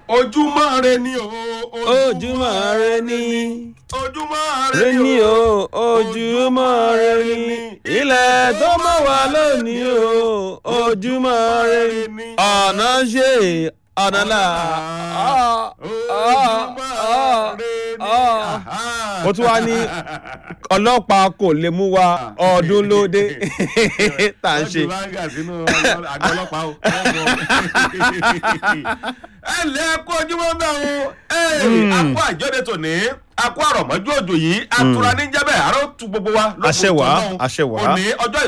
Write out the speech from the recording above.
ojúmọ́ rẹ ni o ojúmọ́ rẹ ní ojúmọ́ rẹ ní o ojúmọ́ rẹ ní ilẹ̀ tó mọ́ wá lónìí o ojúmọ́ rẹ ní ọ̀nà ṣe ọ̀nà là ó tún wá ní ọlọ́pàá kò lè mú wa ọdún lóde tá à ń ṣe. ẹ lẹ́ kó ojúmọ́ bẹ́ẹ̀ o akó àjọyọ̀ tòní akó àrọ̀mọ́jú òjò yìí atura ní jẹ́bẹ̀ àrò tu gbogbo wa. Àṣẹ wà, àṣẹ wà. òní ọjọ́